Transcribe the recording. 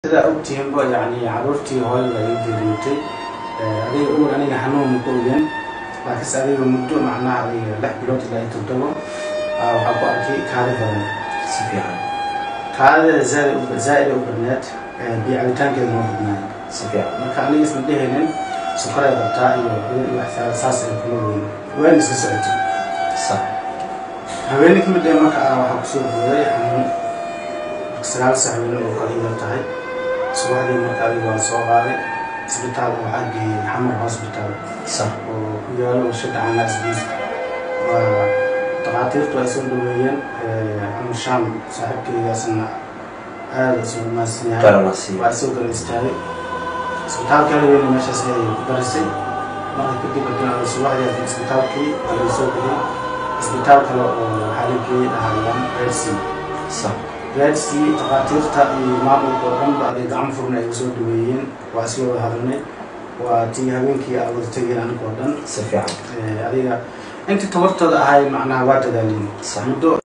sidaa ogtihiinba yani caruurtii hooyada ay geeriyootay adiga uur aniga xanuun ma ogen laakiinse adiga muddo macnaha adiga lix bilood ilaa iyo toddobo waxaa ku arkay kaadi badan si fiican kaadida zaa'ida u badneed biyo cabitaankeeda ma badnaay si fiican marka aniga isma dhehaynin sokoray qabtaa iyo iyo wax saas ay kuma weyn waan iska socotay sax haweeney kamid ee marka ah waxaa kusoo booday xanuun sagaal sax weyne oo kale iyadoo tahay subaxdii marka adiga waa soo qaaday isbitaal waxaa geeyey xamar hospital sax oo ku yaalo warshada canaas biis waa dhakhaatiirtu ay soo dhaweeyeen amar shaam saaxiibkeygaasna aada isu maadsan yahay qaranasi waa soo kala istaagay isbitaalka la weyne meeshaas ayay ku darisay marka kadib hadii subaxdii hadii isbitaalkii waa laga soo geliyey isbitaal kale oo waxaa la geeyey dhahayaan redsi sax redsi dhakhaatiirta iyo maamulka oo dhanba aday gacmo furna ay soo dhaweeyeen waa isla wada hadalnay waa tii habeenkii aan wada tegeen aniga oo dhan si fiican Eh, adiga intii tabartooda ahay macnaha waa dadaalin Sax. muddo